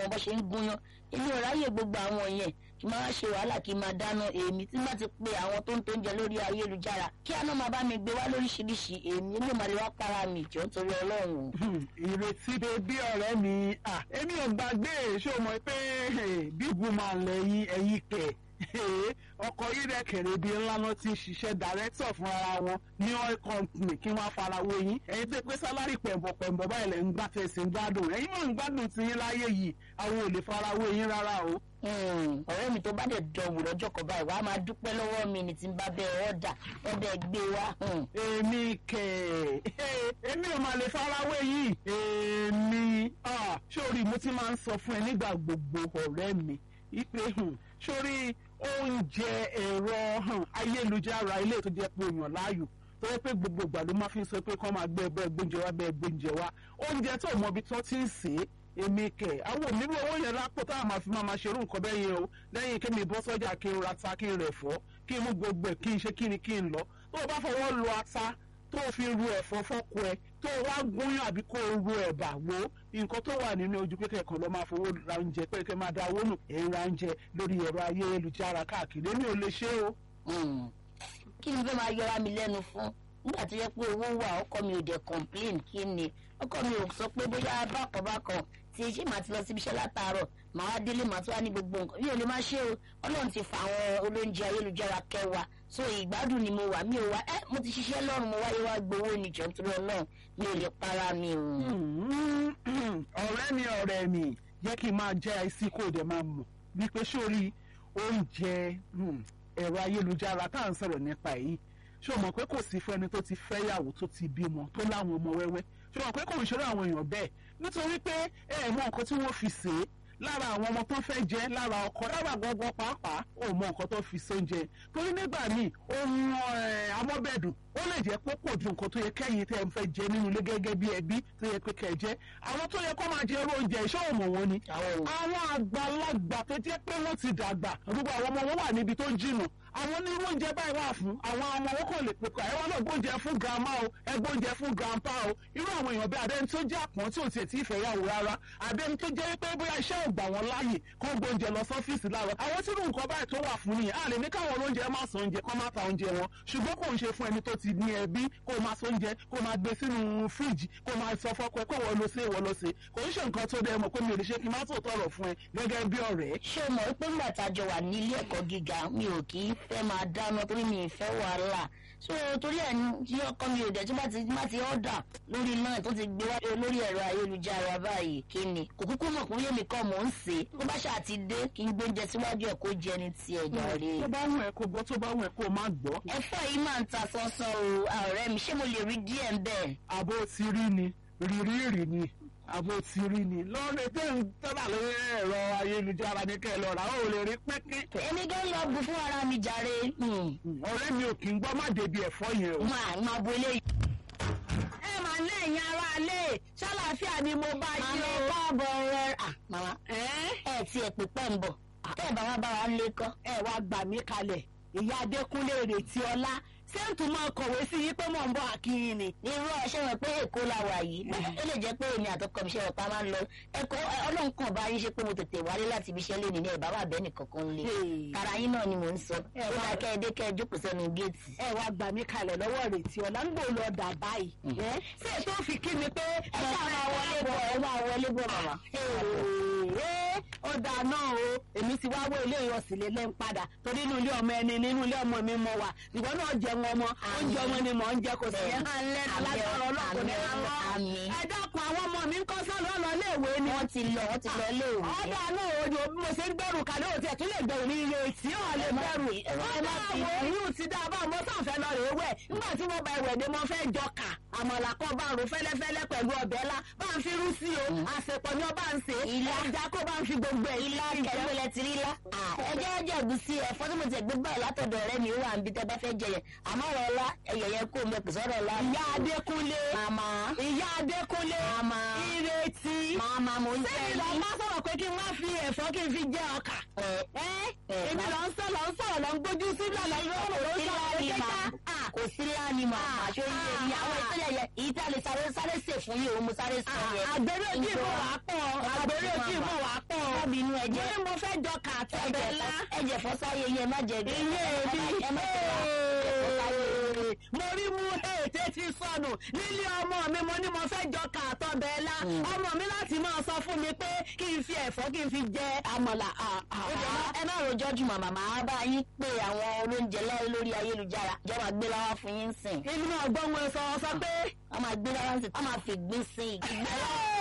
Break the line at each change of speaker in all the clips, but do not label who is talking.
mọ bó ṣe ń gúnyán èmi ò ráyè gbogbo àwọn yẹn kí n máa ṣe wàhálà kí n máa dáná èmi tí má ti pe àwọn tó ń tó ń jẹ lórí ayélujára kí àná máa bá mi gbé wá lóríṣiríṣi èmi ló máa lè wá para mi jọ nítorí ọlọ́run.
ìrètí bèbí ọ̀rẹ́ mi ah, èmi ò gbàgbé ṣé o mọ̀ pé bíbu máa lẹ́yìn ẹ̀yìn kẹ̀ ọkọ̀ yìí rẹ̀ kẹ̀rẹ̀ bíi ńlá náà ti ń ṣiṣẹ́ dàrẹ́tọ̀ fún ara wọn ní oil company kí wọ́n farawé yín ẹ̀yin tó pé sálárì pẹ̀mbọ̀pẹ̀mbọ̀ báyìí lẹ̀ ń gbà tẹ̀sí ń gbádùn ẹ̀yin náà ń gbádùn ti yín láyé yìí àwọn ò lè farawé yín rárá o.
ọ̀rẹ́ mi tó bá dẹ̀ dọ̀wù lọ́jọ́ kan báyìí wàá máa dúpẹ́ lọ́wọ́ mi ní tí n bá bẹ ọ̀dà wọ́n bẹ gbé wá.
èmi kẹ̀ èmi ò máa lè farawé yìí èmi sórí mo ti máa ń sọ fún ẹ nígbà gbogbo ọ̀rẹ́ mi ipe sórí oúnjẹ ẹ̀rọ ayélujára ilé tó jẹ́ pé èèyàn láàyò tó yẹ pé gbogbo ìgbà ló máa fi ń sọ pé kọ́ máa gbé ẹgbẹ́ gbóúnjẹ wá bẹ́ẹ̀ gbóúnjẹ wá oúnjẹ tó mọ ibi tó ti ń sè é èmi kẹ̀ àwọn onírú owó yẹn lápò táwọn máa fi máa máa ṣerú nǹkan bẹ́ẹ̀ yẹn o lẹ́yìn kí mi bọ́ sọ́jà kí n ra ata kí n rẹ̀ fọ́ kí n mú gbogbo ẹ̀ kí n ṣe kí ni kí n lọ tó o bá fọwọ́ lo ata tó o fi ru ẹ̀fọ́ fọ́kọ ẹ tó o wá gúnyán àbí kó o ru ẹ̀bà wo nǹkan tó wà nínú ojú pé kẹ̀kọ́ lọ́ máa fowó ra oúnjẹ pé kẹ́ máa da owó nù ẹ̀ ń ra oúnjẹ lórí ẹ̀rọ ayélujára káàkiri èmi ò lè ṣe o.
kí ni fẹ́ máa yọra mi lẹ́nu fún nígbà tó yẹ pé owó wà ọkọ mi ò dẹ̀ complain kí ni ọkọ mi ò sọ pé bóyá bákan bákan tí ṣé màá ti lọ síbi iṣẹ́ látàárọ̀ màá wá délé màá tún wá ní gbogbo nǹkan mi ò lè máa ṣe o ọlọ́run ti fa àwọn olóúnjẹ ayélujára kẹwàá so ìgbádùn ni mo wà mi ò wá ẹ mo ti ṣiṣẹ́ lọ́rùn mo wáyé wá gbowó ni jọ nítorí ọlọ́run mi ò lè para mi o.
ọ̀rẹ́ mi ọ̀rẹ́ mi jẹ́ kí n máa jẹ́ àìsí kó o dẹ̀ máa mọ̀ wípé sórí oúnjẹ ẹ̀rọ ayélujára tá à ń sọ̀rọ̀ nípa èyí ṣé o mọ̀ pé kò sí fún ẹni tó ti fẹ́yàwó tó ti bímọ tó láwọn ọmọ wẹ́wẹ́ ṣé o mọ̀ pé kò ń ṣeré àwọn èèyàn bẹ́ẹ̀ nítorí pé ẹ ẹ̀ mọ nǹkan tí wọ́n fi sè é lára àwọn ọmọ tó fẹ́ jẹ lára ọkọ lára gbọ́ngbọ́n pàápàá ò mọ nǹkan tó fi sóúnjẹ torí nígbà míì ohun amọ́bẹ̀dùn ó lè jẹ́ pé pọ̀ ju nǹkan tó yẹ kẹ́yìn tẹ́ ẹ fẹ́ jẹ nínú ilé gẹ́gẹ́ bí ẹbí tó yẹ pé kẹ́ ẹ jẹ àwọn tó yẹ kó máa jẹ irú oúnjẹ ìṣọ́ òmò wọn ni àwọn àgbàlagbà tó jẹ́ pé wọ́n ti dàgbà gbogbo àwọn ọmọ wọn wà níbi tó jìnnà àwọn ní irú oúnjẹ báyìí wà fún àwọn ọmọ wọn kò lè pèkọ ẹ wọn náà gbóúnjẹ fún grandma o ẹ gbóúnjẹ fún grandpa o irú àwọn èèyàn bí adẹni tó jẹ́ àpọ́n tí ò tiẹ̀ tí ì fẹ́ yàwó rárá adẹni tó jẹ́ pé bóyá iṣẹ́ ò gbà wọ́n láàyè kó gbóúnjẹ lọ sọ́fíìsì láàárọ̀ àwọn tí irú nǹkan báyìí tó wà fún nìyẹn a lè ní káwọn olóúnjẹ má sọ oúnjẹ kó má ta oúnjẹ wọn ṣùgbọ́n kò ń ṣe fún ẹni tó ti ní ẹbí kó máa sọ oúnjẹ kó máa gbé sínú fíríjì kó máa sọ fọ́kọ ẹ pé wọ́n lọ sí ìwọ lọ sí kò ń ṣe nǹkan tó dẹ mọ̀ pé mi ò lè ṣe kí n má tó tọrọ fún ẹ gẹ́gẹ́ bí ọ̀rẹ́.
ṣé o mọ̀ pé ńgbà tá a jọ wà ní ilé ẹ̀kọ́ gíga mi ò kì í fẹ́ máa dáná torí mi ì fẹ́ wàhálà so torí ẹ̀ tí ọkọ mi ò dẹ̀ tí má ti ọ̀dà lórí náà tó ti gbé wá lórí ẹ̀rọ ayélujára báyìí kí ni kò kúkú mọ̀ pé yémi kọ́ mò ń sè é tó bá ṣáà ti dé kí n gbóúnjẹ síwájú ẹ̀ kó jẹ ní tiẹ̀ jàre.
tó bá wù ẹ́ kó gbọ́ tó bá wù ẹ́ kó má gbọ́.
ẹ̀fọ́ yìí máa ń ta sánsán o ọ̀rẹ́ mi ṣé mo lè rí díẹ̀ ń bẹ̀.
àbó ti rí ni rírí rí ni àbò ti rí ni lọ́ọ̀rẹ́ tẹ́ ń tẹ́lá lórí ẹ̀rọ ayélujára ní kẹ́ ẹ lọ́ra ó lè rí pínpín.
èmi gan lọ bu fún ara mi jàre.
ọ̀rẹ́ mi ò kì í gbọ́ má débi ẹ̀fọ́ yẹn o.
máa máa bo eléyìí.
ẹ máa ní ẹ̀yin ará ilé ṣàlàáfíà ni mo bá yí
màmá
o.
ẹ káàbọ̀ rẹ màmá ẹ ti ẹ̀ pípẹ́ ń bọ̀ tẹ́ ẹ bá wá bá wa lé kọ́.
ẹ wá gbà mí kalẹ̀ ìyá adékúnlé ìrètí ọlá sẹ́ǹtù máa kọ̀wé sí yín pé mò ń bọ̀ àkíyìn ni.
irú ọṣẹ wọn pé èkó la wà yìí ó lè jẹ́ pé èmi àtọkọ mi ṣe ọ̀pá máa ń lọ ẹ̀kọ́ ọlọ́run kan bá yín ṣe pé mo tètè wálé láti ibi iṣẹ́ lónìí ní ẹ̀ bàbá àbẹ́ nìkan kan lé tara yín náà ni mò ń sọ
Ẹ
ó
wá-
máa kẹ́ ẹ dé kẹ́ ẹ jókòó sẹ́nu géètì.
ẹ wá gbà mí kalẹ̀ lọ́wọ́ ìrètí ọlá ń gbò lọ dà báyìí. ẹ ṣé ètò fi kí mi pé
ẹ ṣáà máa wọlé bọ̀ ẹ máa wọlé bọ̀ màmá.
Ee, ó dáa náà o èmi ti wá wọ ilé ìyọsìn lé lẹ́ń padà torí inú ilé ọmọ ẹni nínú ilé ọmọ mi mọ wà ìwọ náà jẹun ọmọ oúnjẹ ọmọ ni mò ń jẹ kò sí yẹn hàn lẹ́nu
Àmín,
lágbára ọlọ́kùnrin ní
àmín,
àwọn
àmín.
ẹ dákun àwọn ọmọ mi ń kọ́ sọ́nà ọ̀nà iléèwé ni.
wọ́n ti lọ wọ́n ti lọ ilé òwe.
ọ̀dà náà o ni mo ṣe ń gbẹ̀rù kalẹ̀ òtí ẹ̀ tún lè gbẹ̀rù ní ilé tí ò lè
Ẹ má
gbẹ̀rù.
fi- ẹ má- ẹ má fi-
àwọn oyún ti dá a bá mo sàfẹ́ lọ rèé wẹ̀ nígbà tí mo bá ìwẹ̀ ni mo fẹ́ jọ kà àmàlà kan bá rò fẹ́lẹ́fẹ́lẹ́ pẹ̀lú ọbẹ̀ ńlá bá ń fi rú sí o àsèpọ̀ ni ó bá ń ṣe
Ilá.
ẹja kó bá ń fi gbogbo ẹ̀
ilá kẹgbẹ́lẹ̀ ti rí lá. ẹjẹ́ ọjọ́ ẹ̀gúsí ẹ̀fọ́ tí mo ti gbé báyìí látọ̀dọ̀ ọ̀rẹ́ mi ó wà níbi tẹ́ bá fẹ́ jẹ yẹn àmọ́ ọ̀rọ̀ ọlá ẹ̀yẹ̀ yẹn kó mẹ́ pèsè ọ̀rọ̀ ọlá.
ìyá adékúnlé
màmá
ìyá adékúnlé
Màmá.
ìrètí
màmá mo ń jẹ́
sẹ́yìn lọ
yín.
bá sọ̀rọ̀ pé kí n má fi ẹ̀fọ́ kí n fi jẹ ọkà
ẹ
ẹ́
ẹ
èmi
má-
lọ ń sọ lọ ń sọ̀rọ̀ lọ ń gbójú sílẹ̀ lọ ń rọrùn ló ń
ilá
sọ̀rọ̀
ni
kéka
màá kò kò sí láàánú màmá ṣó yẹ ìyá àwọn ìtọ́jà yẹ èyí tá a lè sáré sáré sè fún yìí òun mo sáré sọ yẹ.
àgbèrè ojú ìmọ̀ wà pọ̀ àgbèrè ojú ìmọ̀ wà pọ̀
Bábí inú ẹ̀jẹ̀
mo ní mo fẹ́ jọ kàtọ́ ẹ̀bẹ̀ ńlá.
ẹ̀jẹ̀ fọ́sáyé yẹn má jẹ bí.
Ilé mi
ẹ má jẹ fọ́sáyé.
mo rí mú ètè ti sọnù nílé ọmọ mi mo ní mo fẹ́ jọ kàtọ́ bẹ́ẹ̀ la ọmọ mi láti máa sọ fún mi pé kí n fi ẹ̀fọ́ kí n fi jẹ àmàlà.
Ó dẹ̀ má- ẹ má rojọ́ jù màmá màá bá yín pé àwọn olóúnjẹ láyé lórí ayélujára ìjọba gbé láwá fún yín sìn.
inú náà gbọ́ wọn sọ sọ pé.
wọ́n máa gbé láwá sìn wọ́n máa fi gbín sí ìgbẹ́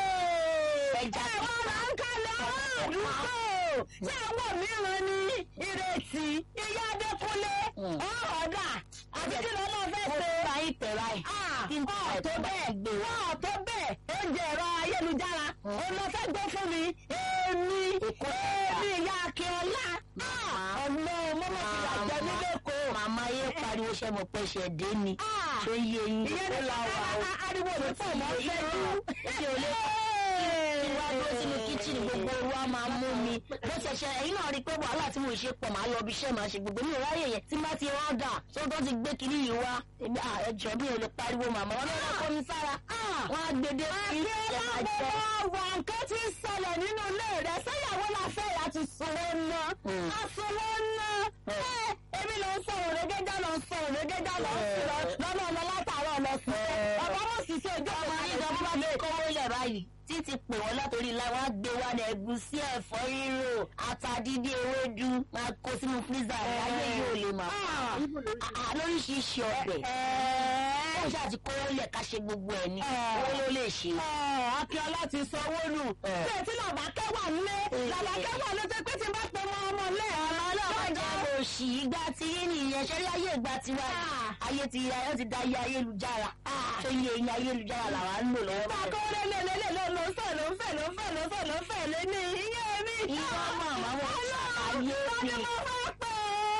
ẹja tó wọ́n máa ń kalẹ̀ ọ̀rọ̀ àdúgbò ṣé àwọn mìíràn ní ìrètí ìyá adékúnlé ọ̀ọ́dà àti kí lọ́nà fẹ́
Mo
ṣe.
bá yín tẹ̀ báyìí. Kí n tẹ̀
ọ̀ tó bẹ́ẹ̀
gbé wá.
ọ̀ tó bẹ́ẹ̀ oúnjẹ ẹ̀rọ ayélujára òun lọ fẹ́ gbé fún mi èmi èmi ìyá akínọlá ọ̀nà mọ́mọ́ ti rà jẹ́ mi lẹ́kọ̀ọ́.
Màmá yé pariwo ṣe mo pẹ́ ṣe dé ni. Ṣé yé yín?
ìyẹn ní
Ó la wà ó.
ariwo mi pọ̀ mọ́ fẹ́ dú.
Ṣé o lè kí wá dúró sínú kíchìnì gbogbo orú á máa mú mi. Bó ṣe ṣe ẹ̀yin náà rí i pé wàhálà tí mo ṣe pọ̀ máa lọ bí iṣẹ́ máa ṣe gbogbo mi ò ráyè yẹn tí má ti rọ́dà tó tó ti gbé kiri yìí wá. Èmi à ẹjọ́ mi ò lè pariwo màmá wọn lọ́dọ̀ kọ́ mi sára. Wọ́n á gbede sí
Àti
ẹ̀ máa jẹ́.
ọlọ́mọ wa nǹkan ti ṣẹlẹ̀ nínú ilé rẹ̀ sẹ́yàwó la fẹ́ láti sanwó ná.
Mm.
Asanwó ná. Ẹ èmi ló ń sọ òrégéjá lọ sọ òrégéjá lọ sí lọ lọ́nà ọ̀nà látàárọ̀ lọ sí. Bàbá wọn sì ṣe ìjọba
ọmọ yìí gan bó bá fi kówó lẹ̀ báyìí títí pè wọ́n látòrí ilá wọn á gbé wá ní ẹ̀gúsí ẹ̀fọ́ rírò ata dídí ewédú máa kó sínú fírísà ayé yóò lè mà á lóríṣiríṣi ọbẹ̀ ó ṣáà ti kówó lẹ̀ ká ṣe gbogbo ẹ̀ ní owó ló lè ṣe.
Akíọ́lá ti sanwó nù. Ṣé tí làbákẹ́ wà nílé? Làbákẹ́ wà ló jẹ́ pé tí n bá pe mọ́ ọmọ ilé ẹ̀
ọmọ ọlọ́mọ jẹ́ òṣì ìgbà tí yín nìyẹn ṣẹ́rí ayé ìgbà tiwa ayé ti ayé ti da ayé ayélujára ṣé iye eyín ayélujára làwa ń lò lọ́wọ́ báyìí.
Bákan lé lé lé lé ló ló fẹ́ ló fẹ́ ló fẹ́ ló fẹ́ ló fẹ́ lé ní iye mi.
Ìwọ mọ̀ àwọn ṣàlàyé
Tani
ni.
mo fẹ́ pè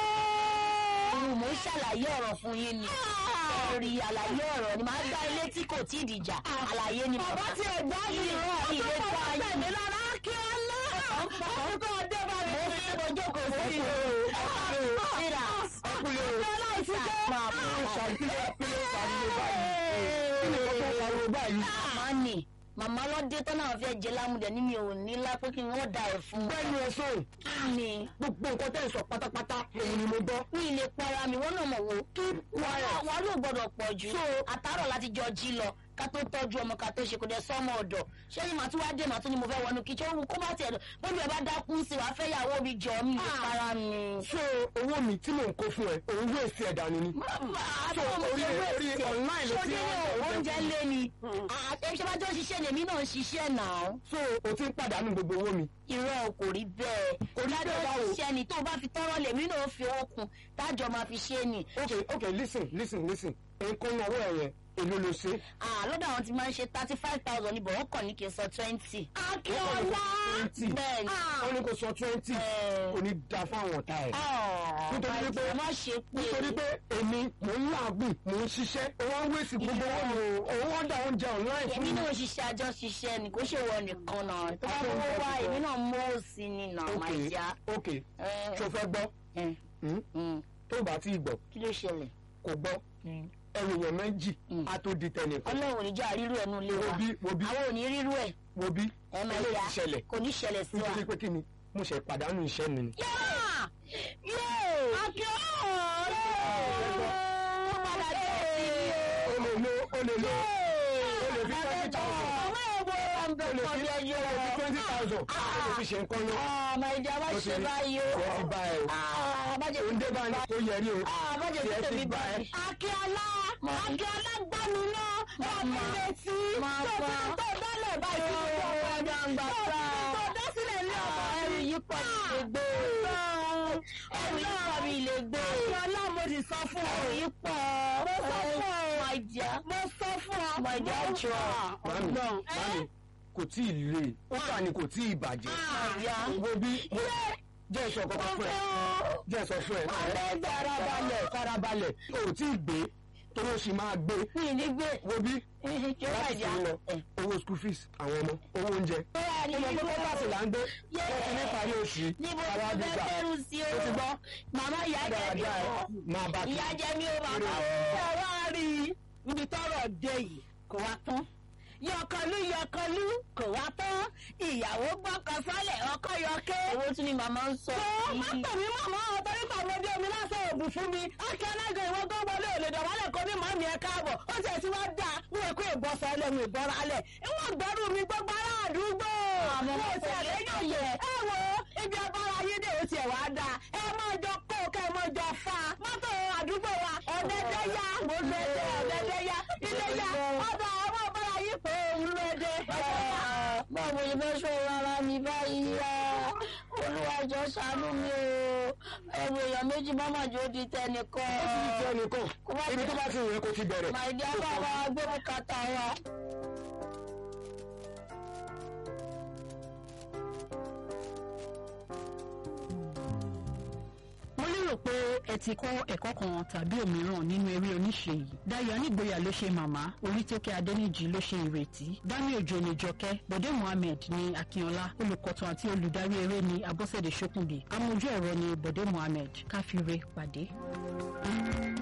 Òun mò ń ṣàlàyé ọ̀rọ̀ fún yín ni. Ẹ̀rí àlàyé ọ̀rọ̀ ni màá dá ilé tí kò tí ì dìjà. Àlàyé ni
Bàbá tí ẹ̀ gbá mi
Ilé
rọ̀
ilé
ọdún
tó
kan
ayé.
tẹ̀mí lára kí ọ lọ. Orúkọ ọdẹ bá mi.
Mo fi ojú kò sí o. Síra ọkùnrin o.
Akíọ́lá ìtúkẹ́.
máa fún ìṣàkíyè pílẹ̀ pariwo báyìí. kí ni kókó pariwo báyìí.
Màmá nì. Màmá lọ́dẹ tó náà fẹ́ jẹ lámúdẹ ní mi ò ní lá pé kí wọ́n da ẹ̀ fún.
bẹ́ẹ̀ni ẹ sọ
Kí ni?
gbogbo nǹkan tẹ́ ẹ sọ pátápátá òun ni mo gbọ́.
Mi ì lè para mi, wọ́n náà mọ̀ wò. Wàá ló gbọ́dọ̀ pọ̀ jù. Àtàrọ̀ láti jọ jí lọ ká tó tọ́jú ọmọ ká tó ṣe kò dẹ̀ sọ́mọ ọ̀dọ̀ ṣé ni màá tún wá dé màá tún ni mo fẹ́ wọnú kíchìn òun kó má tiẹ̀ bóbi ẹ̀ bá dákú sí wàá fẹ́ yàwó mi jọ mi lè para mi.
so owó mi tí mò ń kó fún ẹ òun wé sí ẹ̀dá ni ni.
so
orí orí online ló ti
ṣé
ń
oúnjẹ lé ni ṣé bá jọ ṣiṣẹ́ lèmi náà ń ṣiṣẹ́ náà.
so o ti ń pàdánù gbogbo owó mi.
irọ́ kò rí bẹ́ẹ̀
Kò rí bẹ́ẹ̀ báwo?
ṣiṣẹ́ ni tó o bá fi tọ́rọ̀ lèmi náà fi owó kun tájọ máa fi ṣe ni.
ok ok listen listen listen nǹkan náà wọ̀ ẹ̀yẹ èlò ló ṣe.
Ah, lọ́dọ̀ àwọn tí máa ń ṣe thirty five thousand ní bọ̀wọ́ kàn ní kí n sọ twenty.
Akíọ́lá.
twenty
bẹ́ẹ̀ ni.
wọ́n ní kò sọ twenty
Eh.
kò ní da fáwọn ọ̀tá ẹ̀.
Ah,
Nítorí
my
pé-
dear, má ṣe pé
nítorí pé èmi mò ń làágùn mò ń ṣiṣẹ́ owó ń wéṣì gbogbo owó mi òun ọ̀dà oúnjẹ online fún
èmi
mi.
náà ṣiṣẹ́ àjọ ṣiṣẹ́ ni kò ṣe wọ nìkan náà tó bá
Àjọ
mówó wá
ìjọsìn
èmi náà mówó sí ni náà
ok
máa jà.
ok ṣo fẹ́ gbọ́ Hmm? tó bá tí ì gbọ́
kí ló ṣẹlẹ̀?
kò gbọ́ ẹrù yẹn méjì
Mm.
á tó di tẹnìkan
ọlọ́run ò ní jà rírú ẹ̀ nù ilé
wo
wa
bí wo bí
àwọn ò ní rírú ẹ̀
wo bí
ẹ máa
eléyìí
jà
ti ṣẹlẹ̀
kò ní ṣẹlẹ̀ sí wa.
nítorí pé kí ni mo ṣe pàdánù iṣẹ́ mi ni. o lè lo o lè lo o lè fi twenty thousand o lè fi o lè fi twenty thousand o lè fi ṣe nǹkan lọ.
ọmọ ìjà má
Ó ti
ṣe
rí.
báyìí o.
Tiẹ̀ ti bá ẹ o.
Ah, má jẹ́
òun dé bá ní kó yẹ rí o.
Ah, má jẹ́ kí
Tiẹ̀ ti
tèmi
bá
bá
ẹ.
ẹ.
Akíọ́lá Akíọ́lá gbá mi náà wọ́n mi létí
Máa
tó
gbọ́.
tó tó dálẹ̀ báyìí tó tó
Ó
tó
gbàgbà sá.
tó dá sílẹ̀ ní ọ̀pọ̀
ẹrù yìí pọ̀ mi lè gbé. ẹrù yìí pọ̀ mi lè gbé.
Akíọ́lá mo ti sọ fún ọ
ẹrù yìí pọ̀.
Mo sọ fún ọ.
My dear.
mo sọ fún ọ
My dear jọ.
Mami mami kò tí ì le ó kà ní kò tí ì bàjẹ́.
My dear.
wo bí jẹ́ ìsọ kọ́kọ́ fún ẹ jẹ́ ìsọ fún ẹ. farabalẹ̀ farabalẹ̀ o ò tí ì gbé
torí o sì máa gbé
mi ì ní gbé
wo bí
ṣé ó
láti
bàjẹ́
fi lọ owó school fees àwọn ọmọ owó oúnjẹ
bóyá ní
ọmọ
ibo
tó bá sì là ń gbé
Yé.
ẹ ti ní parí oṣù yìí
níbo
àwa
tí mo
gbígbà
fẹ́ bẹ̀rù sí o
o ti gbọ́
màmá ìyá jẹ mí
dáadáa ẹ
o
máa bá kí
ìyá jẹ mí o bàbá o.
ẹ wá rí i ibi tọ́rọ̀ dé yìí kò wá tán yọkànlú yọkànlú kò wá tán ìyàwó gbọ́kàn sálẹ̀ ọkọ yọké.
owó tún ni màmá ń sọ
tó má
yìí.
pè mí màmá ọ̀tọ́rí pàmòdé omi lásán òògùn fún mi ákẹ́ alága ìwọ tó wọlé òlè dọ̀wálẹ̀ kó ní màmí ẹ káàbọ̀ ó tiẹ̀ tí wọ́n dà wọ́n èkó ìbọ̀sọ̀ ẹlẹ́mu ìbọ̀rọ̀ alẹ̀ ìwọ̀n gbẹ́rù mi gbogbo ará àdúgbò
Àmọ́
mo
mo
ti
fẹ́
àlẹ́yìn yẹ ẹ wo ibi abára ayé dè ó tiẹ̀ wá dà ẹ máa jọ kó kẹ́ ẹ máa jọ fa mọ́tò àdúgbò wa ọ̀dẹ́dẹ́ yá mo gbẹ́dẹ́ ọ̀dẹ́dẹ́ yá ilé yá ọ̀dọ̀ àwọn abára yìí pé òun lóde.
báwo ni fẹ́ ṣọ́ rárá mi báyìí yá olúwàjọ ṣàánú mi o ẹrù èèyàn méjì mọ́mọ́ jò di tẹnìkan.
ó ti ti ẹnìkan
Kó má
ibi tó bá ti yẹ kó ti bẹ̀rẹ̀.
màìdí abáwa gbé bùkátà wa.
mo lérò pé ẹ ti kọ́ ẹ̀kọ́ kan tàbí òmíràn nínú eré oníṣe yìí dayo anígboyà ló ṣe màmá orítókè adẹnìjì ló ṣe ìrètí dami ojo ní jọkẹ́ bọ̀dé mohammed ní akínọlá olùkọ̀tàn àti olùdarí eré ní abọ́sẹ̀dé ṣókùndé amójú ẹ̀rọ ní bọ̀dé mohammed káfíńre pàdé.